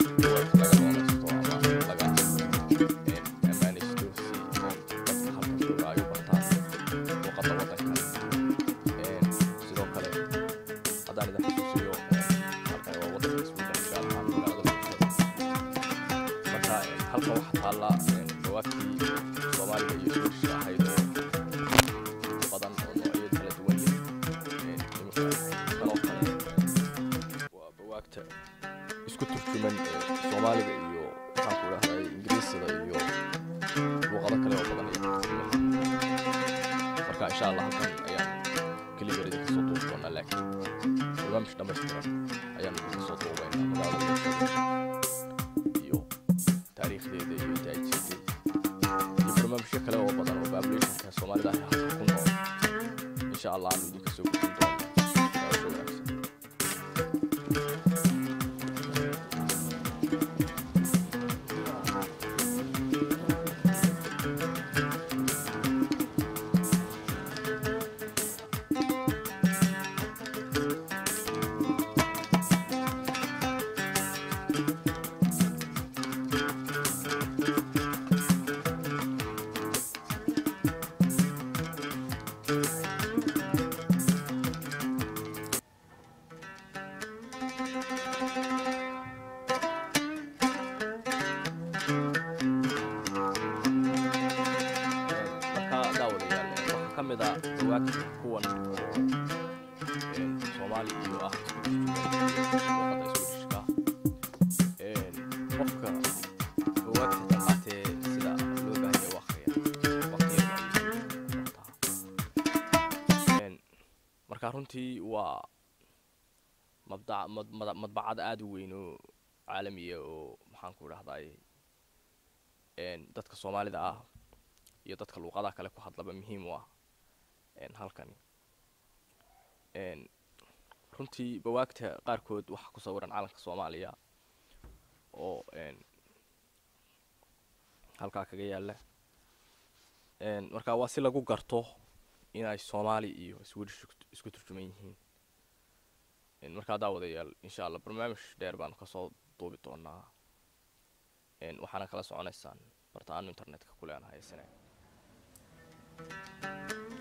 buugaagta laga doonaysto ama laga ammaanaysto si dadka halkan jooga ay u bartaan luuqadda waddankan sidoo kale haddaan idin xusuusiyo halkan waa waddanka sweden gaar ahaan magaalada muqdisho marka halkan waxaa taalla buugaagtii soomaaliga iyo swedishka ahayd oo badan oo noocyada kala duwan leh iminka kanoo kale waa buugaagta isku turjuman soomaaliga iyo maxaan ku idhahday ingiriisida iyo luuqado kale oo badan iyo marka insha allah halkan ayaan keliya yar idinka soo duubi doonaa laakiin barnaamij dhammaystiran ayaan idinka soo duubaynaa magaalada muqdisho iyo taariikhdeeda iyo daajirteeda iyo barnaamijyo kale oo badan oo populationka soomaalida ah halka ku nool insha allah aanu idinka soo gudbin doonaa daawasho wanaagsan marka daawadayaal waxaa ka mid ah bugaagta kuwan oo soomaali iyo ah luuqadda swedishka qofka bugaagta dhammaatee sida loo baahanya u akhriya waqtiga marka runtii waa mabda- mad- mad- madbacad aada u weyn oo caalamiya oo maxaan ku idhahday dadka soomaalida ah iyo dadka luuqadaha kale ku hadlaba muhiim u ah halkani runtii bawaagta qaarkood waxaa ku sawiran calanka soomaaliya oo halkaa kaga yaala marka waa si lagu garto inay soomaali iyo swedish isku turjuman yihiin markaa daawadayaal insha allah barnaamij dheer baanu kasoo duubi doonaa waxaana kala soconaysaan barta aanu internetka ku leenahay sane